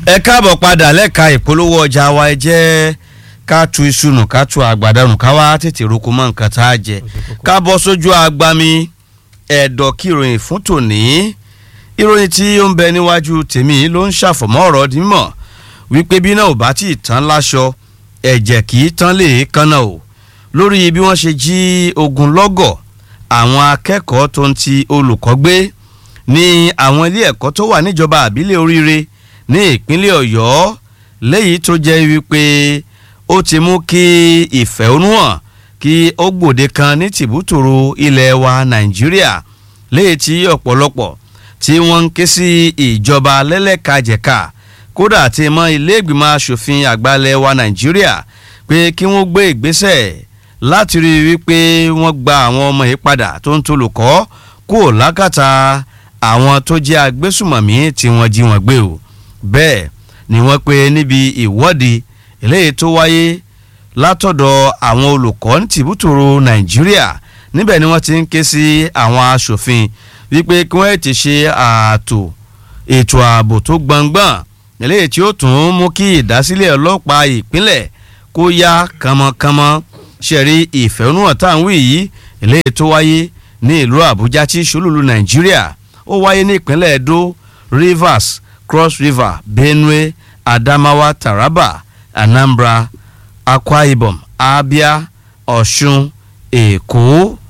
ẹ káàbọ̀ padà lẹ́ka ìpolówó ọjà wa ẹ jẹ́ ká tu iṣu nù ká tu àgbàdànù ká wá tètè roko mọ́ nǹkan tá a jẹ ká bọ́ sójú agbami ẹ̀dọ̀ kí ìròyìn fún tòní ìròyìn tí ó ń bẹ níwájú tèmi ló ń ṣàfọ̀mọ́ ọ̀rọ̀ di mímọ̀ wípé bí náà ò bá tí ì tán láṣọ ẹ̀jẹ̀ kì í tán lè kánná o lórí bí wọ́n ṣe jí ogun lọ́gọ̀ àwọn akẹ́kọ̀ọ́ tó ń ti olùkọ́ gbé ní àwọn ilé ẹ̀kọ́ tó wà níjọba àbílẹ̀ oríire ní ìpínlẹ̀ ọ̀yọ́ léyìí tó jẹ́ wípé ó ti mú kí ìfẹ̀hónúhàn kí ó gbòde kan ní tìbútòrò ilẹ̀ wa nàìjíríà léyìí tí ọ̀pọ̀lọpọ̀ tí wọ́n ń ké sí ìjọba lẹ́lẹ́kajẹ̀ka kódà tí mọ́ ilé ìgbìmọ̀ asòfin àgbàlẹ̀ wa nàìjíríà pé kí wọ́n gbé ìgbésẹ̀ láti rí i wípé wọ́n gba àwọn ọmọ yìí padà tó ń tolùkọ́ kúrò lákàtà àwọn tó jẹ́ agbésùmọ̀mí tí wọ́n jí wọn gbé o bẹ́ẹ̀ ni wọ́n pe níbi ìwọ́de eléyìí tó wáyé látọ̀dọ̀ àwọn olùkọ́ ní tìbútòrò nàìjíríà níbẹ̀ ni wọ́n ti ń ké sí àwọn asòfin wípé kí wọ́n ti ṣe ààtò ètò ààbò tó gbọ̀ngbọ̀n eléyìí tí ó tún mú kí ìdásílẹ̀ ọlọ́pàá ìpínlẹ̀ kó yá kánmọ́kánmọ́ ṣẹ̀rí ìfẹ̀hónúhàn tá à ń wí yìí eléyìí tó wáyé ní ìlú àbújá tí ṣolúlu nàìjíríà ó wáyé ní ìpínlẹ̀ edo rivers cross river benue adamawa taraba anambra akwa ibom abia ọ̀ṣun èkó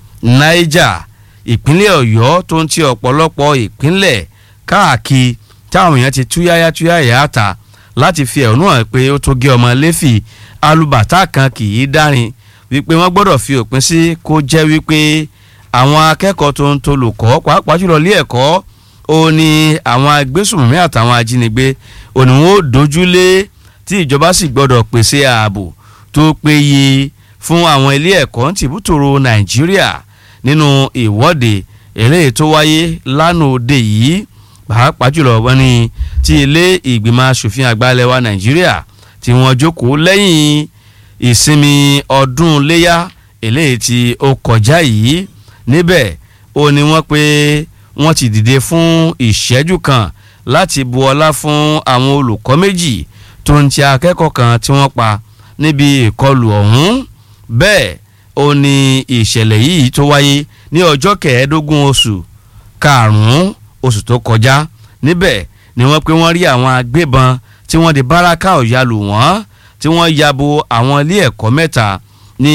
niger ìpínlẹ̀ ọ̀yọ́ tó ń ti ọ̀pọ̀lọpọ̀ ìpínlẹ̀ káàkiri táwọn èèyàn ti túyáyá túyáyá ta láti fi ẹ̀hónú hàn pé ó tó gé ọmọ lẹ́fì alùbàtà kan kì í dárin wípé wọ́n gbọ́dọ̀ fi òpin sí kó jẹ́ wípé àwọn akẹ́kọ̀ọ́ tó ń tolùkọ́ pàápàá jùlọ ilé ẹ̀kọ́ ó ní àwọn agbésùnmí àtàwọn ajínigbé òní wọn ó dojúlé tí ìjọba sì gbọ́dọ̀ pèsè ààbò tó péye fún àwọn ilé ẹ̀kọ́ tìbútòrò nàìjíríà nínú ìwọ́de eléyìí tó wáyé lánàá òde yìí pàápàá jùlọ wọn ni tí ilé ìgbìmọ̀ asòfin àgbà ilẹ̀ wa nàìjíríà tí wọ́n jókòó lẹ́yìn ìsinmi ọdún léyà eléyìí tí ó kọjá yìí níbẹ̀ ó ní wọ́n pé wọ́n ti dìde fún ìṣẹ́jú kan láti bu ọlá fún àwọn olùkọ́ méjì tó ń ti akẹ́kọ̀ọ́ kan tí wọ́n pa níbi ìkọlù ọ̀hún bẹ́ẹ̀ ó ní ìṣẹ̀lẹ̀ yìí tó wáyé ní ọjọ́ kẹẹ̀ẹ́dógún oṣù karùn-ún oṣù tó kọjá níbẹ̀ ni wọ́n pé wọ́n rí àwọn agbébọn tí wọ́n di báràkà ọ̀yàlù wọ́n tí wọ́n yabo àwọn ilé ẹ̀kọ́ mẹ́ta ní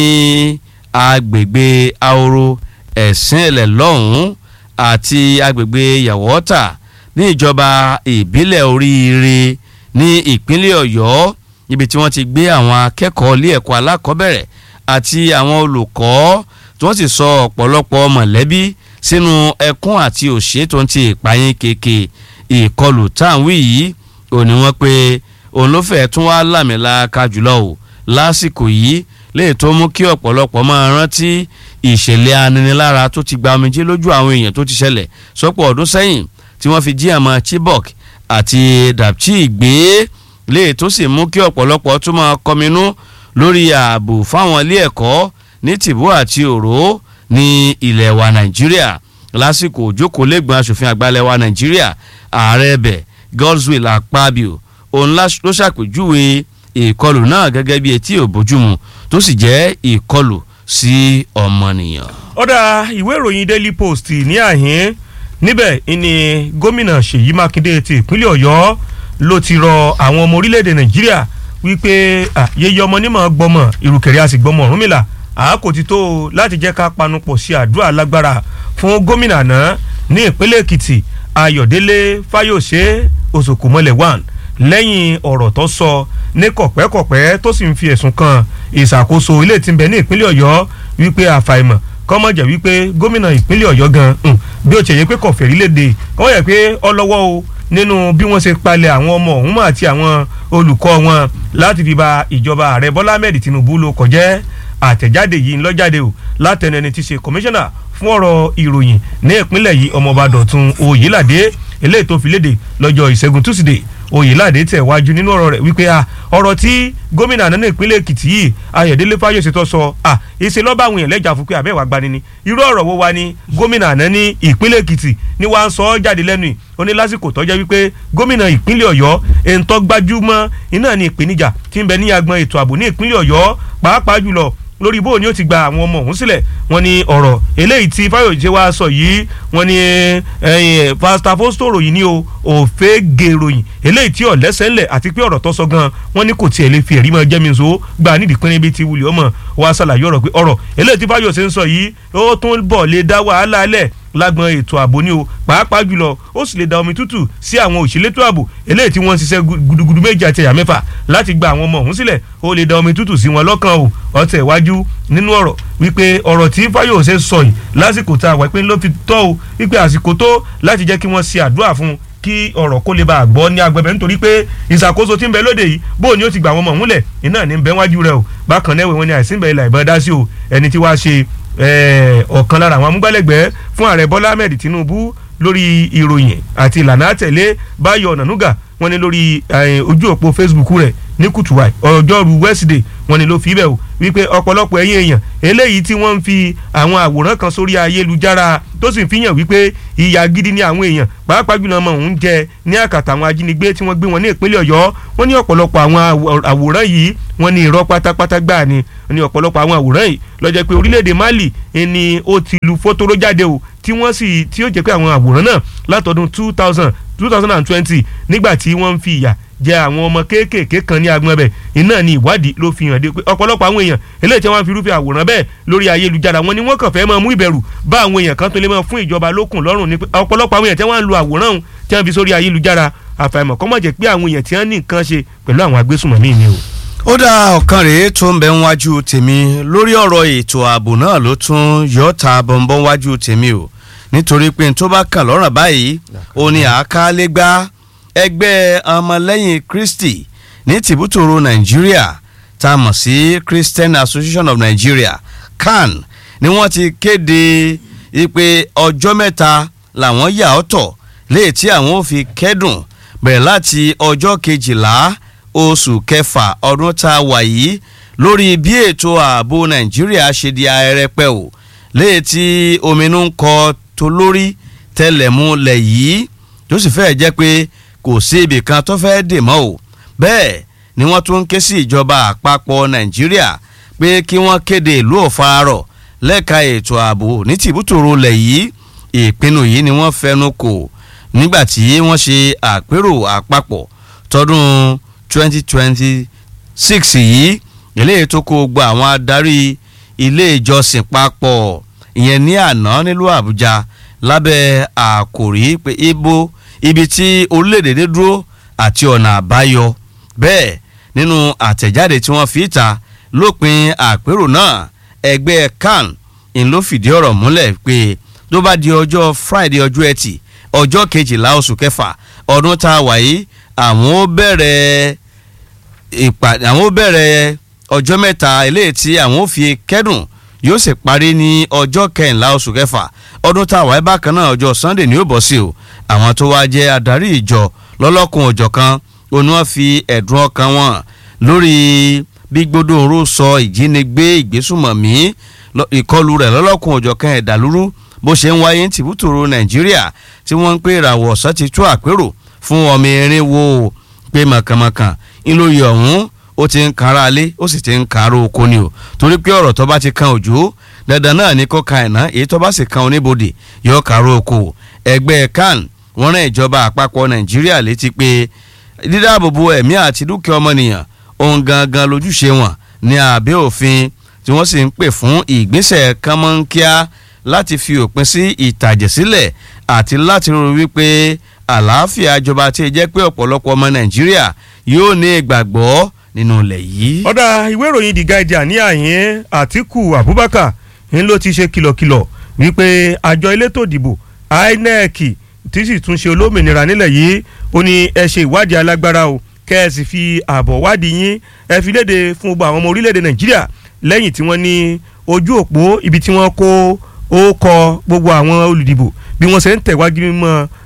agbègbè ahoro ẹ̀sìn ẹ̀lẹ̀ lọ́hùn-ún àti agbègbè yàwọ́tà ní ìjọba ìbílẹ̀ oríire ní ìpínlẹ̀ ọ̀yọ́ níbi tí wọ́n ti gbé àwọn akẹ́kọ̀ọ́ ilé ẹ̀kọ́ alákọ̀ọ́bẹ̀rẹ̀ àti àwọn olùkọ́ tí wọ́n sì sọ ọ̀pọ̀lọpọ̀ mọ̀lẹ́bí sínú ẹkún àti òṣè tó ń ti ìpayín keke ìkọlù táwọn yìí ò ní wọ́n pé òun ló fẹ́ tún wá lámìlaka jùlọ o lásìkò yìí léè tó mú kí ọ̀pọ̀lọpọ̀ máa rántí ìṣẹ̀lẹ̀ aninilára tó ti gba omijé lójú àwọn èèyàn tó ti ṣẹlẹ̀ sọ́pọ̀ ọdún sẹ́yìn tí wọ́n fi jí àmọ́ chibok àti dapchi gbé léè tó sì mú kí ọ̀pọ̀lọpọ̀ tún máa kọminú lórí ààbò fáwọn ilé ẹ̀kọ́ ní tìbú àti òró ní ilẹ̀ wa nàìjíríà lásìkò òjókòó lẹ́gbọ̀n asòfin àgbàlẹ̀ wa nàìjíríà ààrẹ ẹbẹ̀ godswill akpabio òun ló ṣàpèjúwe ìkọlù náà gẹ́gẹ́ bí etí òbójúmu tó sì jẹ́ ìkọlù sí ọmọnìyàn. ọ̀dà ìwé ìròyìn daily post ní àhín níbẹ̀ ni gómìnà ṣèyí mákindé ti ìpínlẹ̀ ọ̀yọ́ ló ti rọ àwọn ọmọ orílẹ̀-èdè nàìjíríà wípé yeye ọmọ onímọ̀ gbọmọ ìrùkẹ̀rẹ̀ àti gbọmọ ọ̀rúnmìlà àákò ti tó láti jẹ́ ká panupọ̀ sí àdúrà lágbára fún gómìnà náà ní ìpínlẹ̀ èkìtì ayọ̀délé fáyọ̀ṣe òṣòkòmọ́lẹ̀ one lẹ́yìn ọ̀rọ̀ tó sọ ní kọ̀pẹ́kọ̀pẹ́ tó sì ń fi ẹ̀sùn kan ìṣàkóso ilé tí ń bẹ ní ìpínlẹ̀ ọ̀yọ́ wípé àfàìmọ̀ kọ́mọ̀jẹ̀ wípé gómìnà ìpínlẹ̀ ọ̀yọ́ gan bí ó ṣe yẹ pé kọ̀fẹ́rí léde kọ́mọ̀jẹ̀ pé ọlọ́wọ́ o nínú bí wọ́n ṣe palẹ̀ àwọn ọmọ ọ̀hún mọ́ àti àwọn olùkọ́ wọn láti fi ba ìjọba ààrẹ bọ́lá ahmed tinubu ló kọjẹ́ àtẹ̀jáde yìí ńlọ́jáde o látẹnu ẹni tí ṣe kọmíṣánná fún ọ̀rọ̀ ìròyìn ní ìpínlẹ̀ yìí ọmọọba dọ̀tun oyèládé eléyìí tó fi léde lọ́jọ́ ìṣẹ́gun túsídẹ̀ẹ́ oyèládé tẹ̀ wájú nínú ọ̀rọ̀ rẹ̀ wípé a ọ̀rọ̀ tí gómìnà àná ní ìpínlẹ̀ èkìtì yìí ayọ̀délé fáyọ̀sẹ̀ tó sọ à ìṣe lọ́ba àwọn èèyàn lẹ́jà fún pé àbẹ́wà gbani ni irú ọ̀rọ̀ wo wa ni gómìnà àná ní ìpínlẹ̀ èkìtì ni wàá ń sọ ọ́ jáde lẹ́nu yìí ó ní lásìkò tó jẹ́ wípé gómìnà ìpínlẹ̀ ọ̀yọ́ èntọ́ gbajúmọ̀ iná ní ìpèníjà tí ń bẹ ní agbọn ètò ààbò ní ìpínlẹ̀ ọ̀yọ́ pàápàá jùlọ lórí bó ni ó ti gba àwọn ọmọ òun sílẹ̀ wọ́n ní ọ̀rọ̀ eléyìí tí fáyọ̀jẹ́ wa sọ yìí wọ́n ní pásítà fóstòrò yìí ní o òfé gèròyìn eléyìí tí ọ̀lẹ́sẹ̀ ńlẹ̀ àti pé ọ̀rọ̀ tó sọ gan wọ́n ní kò tiẹ̀ lè fi ẹ̀rí mọ́ jẹ́mi so gba nídìí pínrín bíi ti wulẹ̀ ọmọ wa ṣàlàyé ọ̀rọ̀ pé ọ̀rọ̀ eléyìí tí fáyọ̀ṣe ń sọ yìí ó tún bọ̀ lè dá wàhálà lẹ̀ lágbọn ètò ààbò ni o pàápàá jùlọ ó sì lè da omi tútù sí àwọn òṣèlétò ààbò eléyìí tí wọ́n ń ṣiṣẹ́ gudugudu méjì àti ẹ̀yà mẹ́fà láti gba àwọn ọmọ ọ̀hún sílẹ̀ ó lè da omi tútù sí wọn lọ́kàn o ọ̀tẹ̀ iwájú nínú ọ̀rọ̀ wípé ọ̀rọ̀ tí Fáyọ̀sé sọ yìí lásìkò tá a wà pé ló fi tọ́ o wípé àsìkò tó láti jẹ́ kí wọ́n ṣe àdúrà fún un kí ọ̀rọ̀ kó lè bá a gbọ́ ní agbẹ̀bẹ̀ nítorí pé ìṣàkóso tí ń bẹ lóde yìí bó ni ó ti gbà wọn mọ̀ múlẹ̀ iná ní ń bẹ wájú rẹ o bákan náà wọn ni àìsí ń bẹ ilà ìbọn dá sí o ẹni tí wàá ṣe ọ̀kan lára àwọn amúgbálẹ́gbẹ̀ẹ́ fún ààrẹ Bọ́lá Ahmed Tinubu lórí ìròyìn àti ìlànà àtẹ̀lé Báyọ̀ Ọ̀nànúgà wọ́n ní lórí ojú òpó Facebook rẹ̀ ní kùtùwàì ọjọ́rú Wednesday wọ́n ní ló fi bẹ̀ o wípé ọ̀pọ̀lọpọ̀ ẹ̀yin èèyàn eléyìí tí wọ́n ń fi àwọn àwòrán kan sórí ayélujára tó sì fi hàn wípé ìyà gidi ni àwọn èèyàn pàápàá jùlọ ọmọ òun jẹ ní àkàtà àwọn ajínigbé tí wọ́n gbé wọn ní ìpínlẹ̀ Ọ̀yọ́ wọ́n ní ọ̀pọ̀lọpọ̀ àwọn àwòrán yìí wọ́n ní irọ́ pátápátá gbáà ni wọ́n ní ọ̀pọ̀lọpọ̀ àwọn àwòrán yìí ló jẹ́ pé orílẹ̀-èdè Mali ni ó ti lu fótóró jáde o tí wọ́n sì tí ó jẹ́ pé àwọn àwòrán náà látọdún two thousand two thousand and twenty nígbà tí wọ́n ń fi ìyà jẹ àwọn ọmọ kéékèèké kan ní agbọn bẹ iná ní ìwádìí ló fi hàn dé pé ọ̀pọ̀lọpọ̀ àwọn èèyàn eléyìí tí wọ́n fi irúfẹ́ àwòrán bẹ́ẹ̀ lórí ayélujára wọn ni wọ́n kàn fẹ́ máa mú ìbẹ̀rù bá àwọn èèyàn kan tó lè máa fún ìjọba lókùn lọ́rùn ní pé ọ̀pọ̀lọpọ̀ àwọn èèyàn tí wọ́n ń lo àwòrán ọ̀hún tí wọ́n fi sórí ayélujára àfàìmọ̀ kọ́ mọ̀ jẹ́ pé àwọn èèyàn tí wọ́n ní nǹkan ṣe pẹ̀lú àwọn agbésùnmọ̀mí ni o. ó dá ọ̀kan rèé tó ń bẹ níwájú tèmi lórí ọ̀rọ̀ ètò ààbò náà ló tún yọ ta bọ̀m̀bọ̀n wájú tèmi o nítorí pé tó bá kàn lọ́rọ̀ báyìí ó ní àákálẹ́gbá ẹgbẹ́ ọmọlẹ́yìn Kristi ní tìbútòrò Nàìjíríà tá a mọ̀ sí Christian Association of Nigeria CAN ni wọ́n ti kéde pé ọjọ́ mẹ́ta làwọn yà ọ́tọ̀ léè tí àwọn ò fi kẹ́dùn bẹ̀rẹ̀ láti ọjọ́ kejìlá oṣù kẹfà ọdún tá a wà yìí lórí bí ètò ààbò Nàìjíríà ṣe di arẹpẹ o léè tí ominú ń kọ tó lórí tẹlẹ̀múlẹ̀ yìí tó sì fẹ́ẹ̀ jẹ́ pé kò sí ibì kan tó fẹ́ẹ́ dè mọ́ o bẹ́ẹ̀ ni wọ́n tún ń ké sí ìjọba àpapọ̀ Nàìjíríà pé kí wọ́n kéde ìlú ọ̀fararọ̀ lẹ́ka ètò ààbò ní tìbútòrò lẹ̀ yìí ìpinnu yìí ni wọ́n fẹnu kò nígbà tí wọ́n ṣe àpérò àpapọ̀ tọdún 2026 yìí eléyìí tó kó gba àwọn adarí ilé ìjọsìn papọ̀ ìyẹn ní àná nílùú Àbújá lábẹ́ àkòrí pé ibo ibi tí orílẹ̀-èdè dé dúró àti ọ̀nà àbáyọ bẹ́ẹ̀ nínú àtẹ̀jáde tí wọ́n fi ta lópin àpérò náà ẹgbẹ́ CAN ń ló fìdí ọ̀rọ̀ múlẹ̀ pé tó bá di ọjọ́ Friday ọjọ́ ẹtì ọjọ́ kejìlá oṣù kẹfà ọdún tá a wà yìí àwọn ó bẹ̀rẹ̀ ìpàdé àwọn ó bẹ̀rẹ̀ ọjọ́ mẹ́ta eléyìí tí àwọn ó fi kẹ́dùn yóò sì parí ní ọjọ́ kẹrìnlá oṣù kẹfà ọdún tá a wáyé bákan náà ọjọ́ Sunday ni ó bọ̀ sí o àwọn tó wá jẹ́ adarí ìjọ lọ́lọ́kun òjọ̀ kan òun wọ́n fi ẹ̀dùn ọkàn wọn lórí bí gbódòrò sọ ìjínigbé ìgbésùmọ̀mí ìkọlù rẹ̀ lọ́lọ́kun òjọ̀ kan ẹ̀dàlúrú bó ṣe ń wáyé ní tìbútòrò Nàìjíríà tí wọ́n ń pè ìràwọ̀ ọ̀sán ti tú àpérò fún ọmọ erin wo pé mọ̀kànmọ̀kàn ńlóye ọ̀hún ó ti ń kára alé ó sì ti ń kára oko ni o torí pé ọ̀rọ̀ tó bá ti kan òjò dandan náà ni kó ka ẹ̀ná èyí tó bá sì kan oníbodè yóò kára oko ẹgbẹ́ CAN wọ́n rán ìjọba àpapọ̀ Nàìjíríà létí pé dídáàbòbò ẹ̀mí àti dúkìá ọmọnìyàn ohun gangan lójúṣe wọn ní abẹ́ òfin tí wọ́n sì ń pè fún ìgbésẹ̀ kánmọ́nkíá láti fi òpin sí ìtàjẹ̀sílẹ̀ àti láti rò wípé àlàáfíà ìjọba tí ì jẹ́ pé ọ̀pọ̀lọpọ̀ ọmọ Nàìjíríà yóò ní ìgbàgbọ́ nínú ilẹ̀ yìí. ọ̀dà ìwé ìròyìn The Guardian ní àyín Àtíkù Abubakar ń ló ti ṣe kìlọ̀kìlọ̀ wípé àjọ elétò ìdìbò INEC tí sì tún ṣe olómìnira nílẹ̀ yìí ó ní ẹ ṣe ìwádìí alágbára o kẹ́ ẹ sì fi àbọ̀ wádìí yín ẹ fi léde fún gbogbo àwọn ọmọ orílẹ̀-èdè Nàìjíríà lẹ́yìn tí wọ́n ní ojú òpó ibi tí wọ́n kó ó kọ gbogbo àwọn olùdìbò bí wọ́n ṣe ń tẹ̀wájú mọ́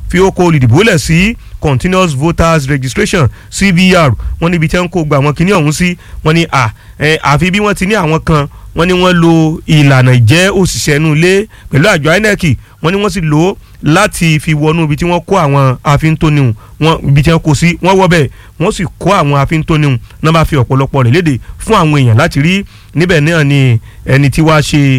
fi ó kó olùdìbò lẹ̀ sí continuous voters registration cvr wọ́n níbi tí wọ́n kó gba àwọn kinní ọ̀hún sí wọ́n ní à àfi bí wọ́n ti ní àwọn kan wọ́n ní wọ́n lo ìlànà ìjẹ́ òṣìṣẹ́ inú ilé pẹ̀lú àjọ inec wọ́n ní wọ́n sì lò ó láti fi wọnú ibi tí wọ́n kó àwọn àfintónihùn wọn ibi tí wọ́n kó sí wọ́n wọ́ bẹ́ẹ̀ wọ́n sì kó àwọn àfintónihùn náà bá fi ọ̀pọ̀lọpọ̀ rẹ̀ léde fún àwọn èèyàn láti rí níbẹ̀ náà ni ẹni tí wàá ṣe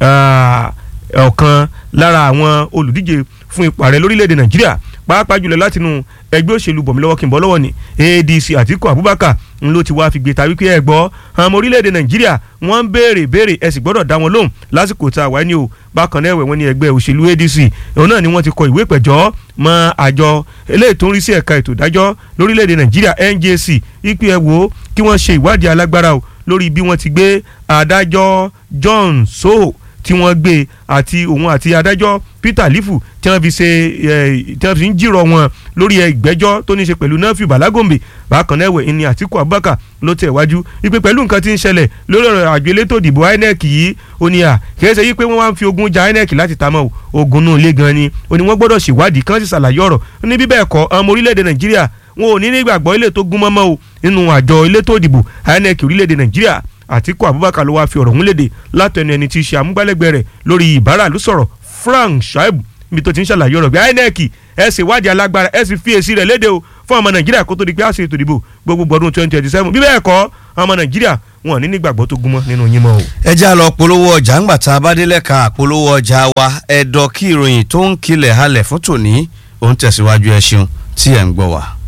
ọ̀kan lára àwọn olùdíje fún ipò ààrẹ lórílẹ̀‐èdè nàìjíríà pàápàá jùlọ látinú ẹgbẹ́ òṣèlú bọ̀mílọ́wọ́ kí n bọ́ lọ́wọ́ ni adc àtiku abubakar ń ló ti wá fi gbé ta wípé ẹ gbọ́ àwọn orílẹ̀‐èdè nàìjíríà wọ́n ń béèrè béèrè ẹ sì gbọ́dọ̀ dá wọn lóhùn lásìkò tá a wáyé ní o bákan náà ẹ̀wẹ̀ wọn ní ẹgbẹ́ òṣèlú adc òun náà ni wọ́n ti kọ ìwé ìpẹ̀jọ́ mọ́ àjọ eléyìí tó ń rí sí ẹ̀ka ètò ìdájọ́ lórílẹ̀‐èdè nàìjíríà njc ipe ẹ wo kí wọ́n ṣe ìwádìí alágbára o lórí bí wọ́n ti gbé adájọ́ john soho tí wọ́n gbé àti òun àti adájọ́ peter lifu tí wọ́n fi ṣe tí wọ́n fi ń jírọ̀ wọn lórí ìgbẹ́jọ́ tó ní í ṣe pẹ̀lú nafi balagombe bákan náà ẹ̀wẹ̀ ní àtiku abubakar ló tẹ̀ wájú wípé pẹ̀lú nǹkan tí ń ṣẹlẹ̀ lórí ọ̀rọ̀ àjọ elétò ìdìbò inec yìí ó ní à kìí ṣe yí pé wọ́n wá ń fi ogun ja inec láti ta mọ́ ogun náà lé gan ni ó ní wọ́n gbọ́dọ̀ ṣèwádìí kán sì ṣàlàyé ọ̀rọ̀ ní bíbẹ̀ ẹ̀kọ́ ọmọ orílẹ̀-èdè nàìjíríà wọn ò ní nígbàgbọ́ ilé tó gún mọ́mọ́ o nínú àjọ elétò ìdìbò inec orílẹ̀-èdè nàìjíríà àtiku abubakar ló wáá fi ọ̀rọ̀ ọ̀hún léde látẹnu ẹni tí í ṣe àmúgbálẹ́gbẹ̀ẹ́ rẹ̀ lórí ìbára ló sọ̀rọ̀ frank shaibu níbi tó ti ń ṣàlàyé ọ̀rọ̀ bí inec ẹ sì wádìí alágbára ẹ sì fi èsì rẹ̀ léde o fún ọmọ nàìjíríà kó tó di pé a ṣe ètò ìdìbò gbogbo ọdún twenty twenty seven bí bẹ́ẹ̀ kọ́ ọmọ nàìjíríà wọn ò ní nígbàgbọ́ tó gúnmọ́ nínú yín mọ́ o. ẹ já lọ polówó ọjà ńgbà tá a bá délẹ̀ ka polówó ọjà wa ẹ̀dọ̀ kí ìròyìn tó ń kilẹ̀ halẹ̀ fún tòní òun tẹ̀síwájú ẹ ṣeun tí ẹ̀ ń gbọ́ wa.